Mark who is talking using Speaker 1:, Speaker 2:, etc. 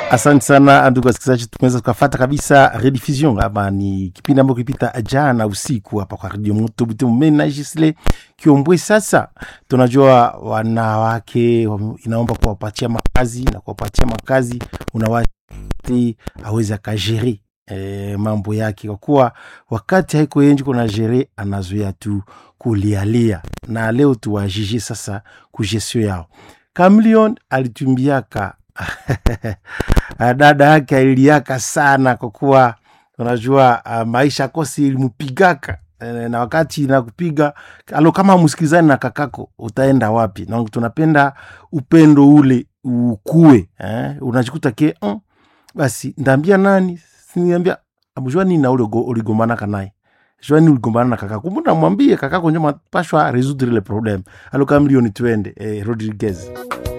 Speaker 1: Asante sana ndugu wasikilizaji, tumeweza tukafata kabisa rediffusion hapa. Ni kipindi ambacho kilipita jana usiku hapa kwa Radio Moto Butembo. Mimi na Gisle Kiombwe. Sasa tunajua wanawake wame- inaomba kuwapatia makazi na kuwapatia makazi unawati aweze akajere e, mambo yake, kwa kuwa wakati haiko yenji kuna jere anazoea tu kulialia, na leo tuwajije sasa kujesio yao. Kamlion alitumbiaka dada yake aliliaka sana kwa kuwa unajua uh, maisha kosi ilimpigaka eh, na wakati nakupiga alo kama msikilizani na kakako utaenda wapi na tunapenda upendo ule ukue eh? unajikuta ke mm, basi ndaambia nani siniambia amjua nini na ule ugo- uligombanaka naye jua nini uligombana na kakako mbona mwambie kakako njo mapashwa resoudre le problem alo kama milioni twende eh, rodriguez